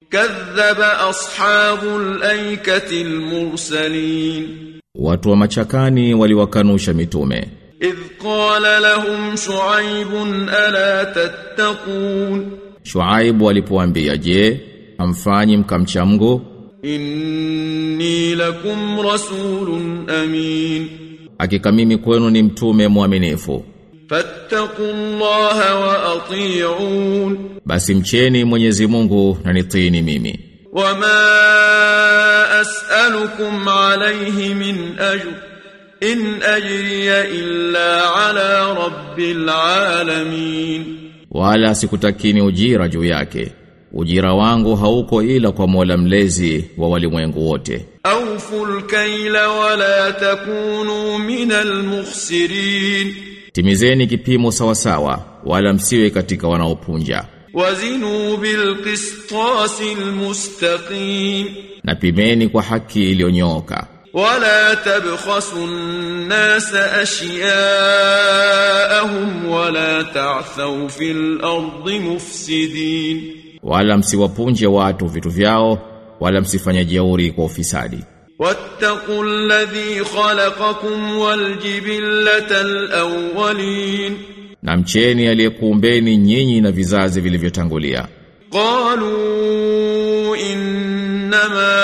كذب أصحاب الأيكة المرسلين Watu wa machakani waliwakanusha mitume. إذ قال لهم شعيب ألا تتقون Shuaibu alipoambia, "Je, hamfanyi mkamcha Mungu? إني لكم رسول أمين Hakika mimi kwenu ni mtume mwaminifu. فاتقوا الله وأطيعون Basi mcheni Mwenyezi Mungu na nitiini mimi. وما أسألكم عليه من أجر إن أجري إلا على رب العالمين Wala sikutakini ujira juu yake. Ujira wangu hauko ila kwa Mola mlezi wa walimwengu wote. أوفوا الكيل ولا تكونوا من المخسرين Timizeni kipimo sawasawa, wala msiwe katika wanaopunja. وزنوا بالقسطاس المستقيم Na pimeni kwa haki iliyonyooka. ولا تبخسوا الناس أشياءهم ولا تعثوا في الأرض مفسدين Wala msiwapunje watu vitu vyao, wala msifanye jeuri kwa ufisadi. واتقوا الذي خلقكم والجبلة الأولين Na mcheni aliyekuumbeni nyinyi na vizazi vilivyotangulia. قالوا إنما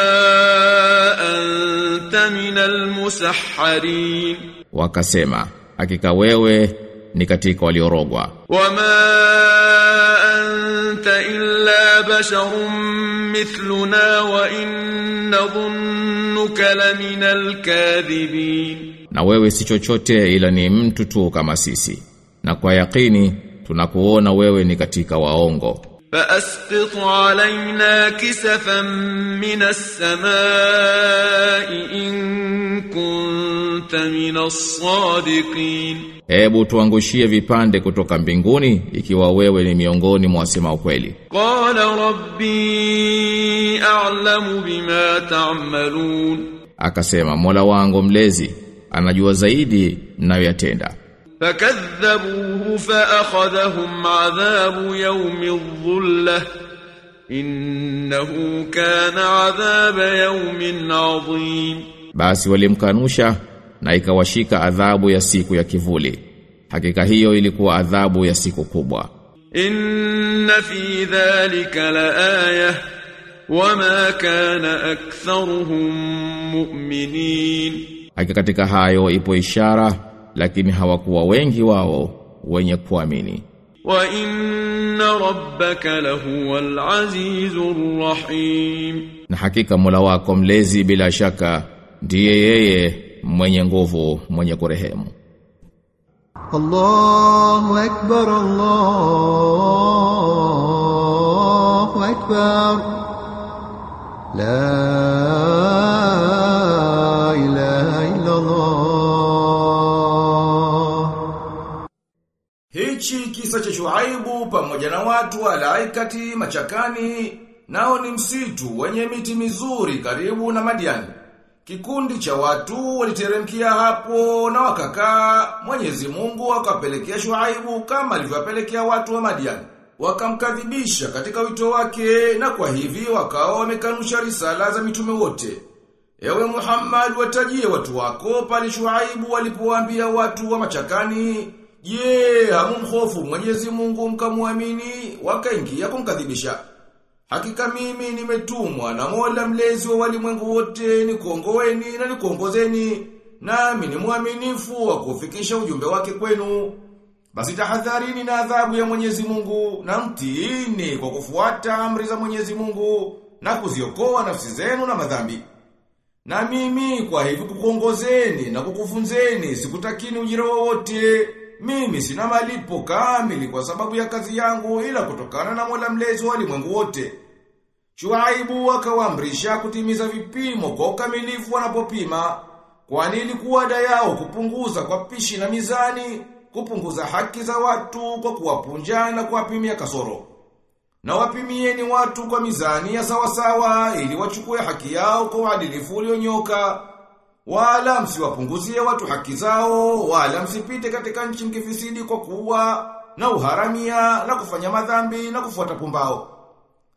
أنت من المسحرين Wakasema, hakika wewe ni katika waliorogwa. وما أنت إلا بشر مثلنا وإن نظنك لمن الكاذبين Na wewe si chochote ila ni mtu tu kama sisi. Na kwa yakini tunakuona wewe ni katika waongo. فأسقط علينا كسفا من السماء إن كنت من الصادقين Hebu tuangushie vipande kutoka mbinguni ikiwa wewe ni miongoni mwa wasema ukweli. قال ربي أعلم بما تعملون Akasema, Mola wangu mlezi anajua zaidi mnayoyatenda. فكذبوه فأخذهم عذاب يوم الظلة إنه كان عذاب يوم عظيم Basi walimkanusha na ikawashika adhabu ya siku ya kivuli. Hakika hiyo ilikuwa adhabu ya siku kubwa. إن في ذلك لآية وما كان أكثرهم مؤمنين Hakika katika hayo ipo ishara lakini hawakuwa wengi wao wenye kuamini. وإن ربك لهو العزيز الرحيم Na hakika Mola wako mlezi bila shaka ndiye yeye mwenye nguvu mwenye kurehemu. الله أكبر الله أكبر لا إله إلا الله Hichi kisa cha Shuaibu pamoja na watu wa Laikati machakani nao ni msitu wenye miti mizuri karibu na Madiani. Kikundi cha watu waliteremkia hapo na wakakaa, Mwenyezi Mungu akapelekea Shuaibu kama alivyowapelekea watu wa Madiani. Wakamkadhibisha katika wito wake na kwa hivi wakawa wamekanusha risala za mitume wote. Ewe Muhammad watajie watu wako pale Shuaibu walipowaambia watu wa machakani, "Je, hamumhofu Mwenyezi Mungu mkamwamini?" Wakaingia kumkadhibisha. Hakika mimi nimetumwa na Mola mlezi wa walimwengu wote nikuongoeni na nikuongozeni, nami ni mwaminifu wa kufikisha ujumbe wake kwenu. Basi tahadharini na adhabu ya Mwenyezi Mungu na mtiini kwa kufuata amri za Mwenyezi Mungu na kuziokoa nafsi zenu na madhambi. Na mimi kwa hivi kukuongozeni na kukufunzeni sikutakini ujira wowote. Mimi sina malipo kamili kwa sababu ya kazi yangu ila kutokana na Mola mlezi wa ulimwengu wote. Shuaibu akawaamrisha kutimiza vipimo kwa ukamilifu wanapopima, kwani ilikuwa ada yao kupunguza kwa pishi na mizani, kupunguza haki za watu kwa kuwapunja na kuwapimia kasoro. Na wapimieni watu kwa mizani ya sawasawa ili wachukue haki yao kwa uadilifu ulionyoka. Wala msiwapunguzie watu haki zao, wala msipite katika nchi mkifisidi kwa kuwa na uharamia na kufanya madhambi na kufuata pumbao.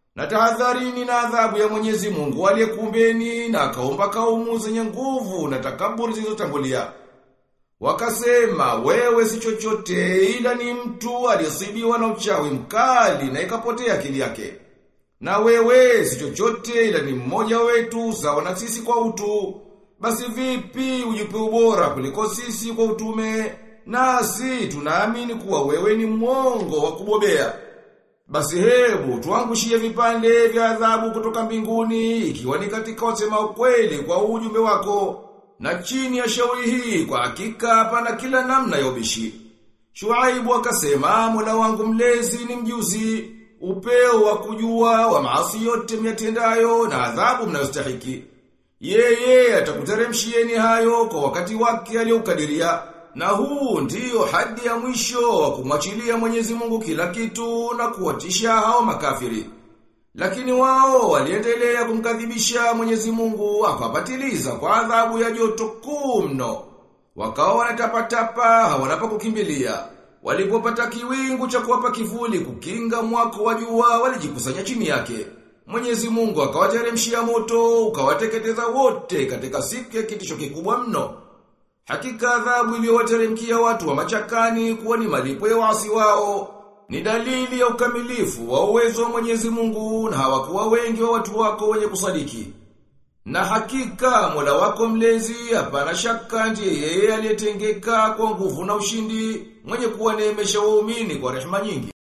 Na tahadharini na adhabu ya Mwenyezi Mungu aliyekuumbeni na akaumba kaumu zenye nguvu na takaburi zilizotangulia. Wakasema wewe si chochote ila ni mtu aliyesibiwa na uchawi mkali na ikapotea akili yake. Na wewe si chochote ila ni mmoja wetu sawa na sisi kwa utu. Basi vipi ujipe ubora kuliko sisi kwa utume? Nasi tunaamini kuwa wewe ni mwongo wa kubobea. Basi hebu tuangushie vipande vya adhabu kutoka mbinguni ikiwa ni katika wasema ukweli kwa ujumbe wako. Na chini ya shauri hii kwa hakika hapana kila namna ya ubishi. Shuaibu akasema Mola wangu mlezi ni mjuzi, upeo wa kujua wa maasi yote myatendayo na adhabu mnayostahiki. Yeye atakuteremshieni hayo kwa wakati wake aliyoukadiria. Na huu ndiyo hadi ya mwisho wa kumwachilia Mwenyezi Mungu kila kitu na kuwatisha hao makafiri. Lakini wao waliendelea kumkadhibisha Mwenyezi Mungu akawapatiliza kwa adhabu ya joto kuu mno. Wakawa wanatapatapa hawana pa kukimbilia. Walipopata kiwingu cha kuwapa kivuli kukinga mwako wa jua walijikusanya chini yake. Mwenyezi Mungu akawateremshia moto ukawateketeza wote katika siku ya kitisho kikubwa mno. Hakika adhabu iliyowateremkia watu wa machakani kuwa ni malipo ya wasi wao. Ni dalili ya ukamilifu wa uwezo wa Mwenyezi Mungu na hawakuwa wengi wa watu wako wenye kusadiki. Na hakika Mola wako mlezi hapana shaka ndiye yeye aliyetengeka kwa nguvu na ushindi mwenye kuwaneemesha waumini kwa rehema nyingi.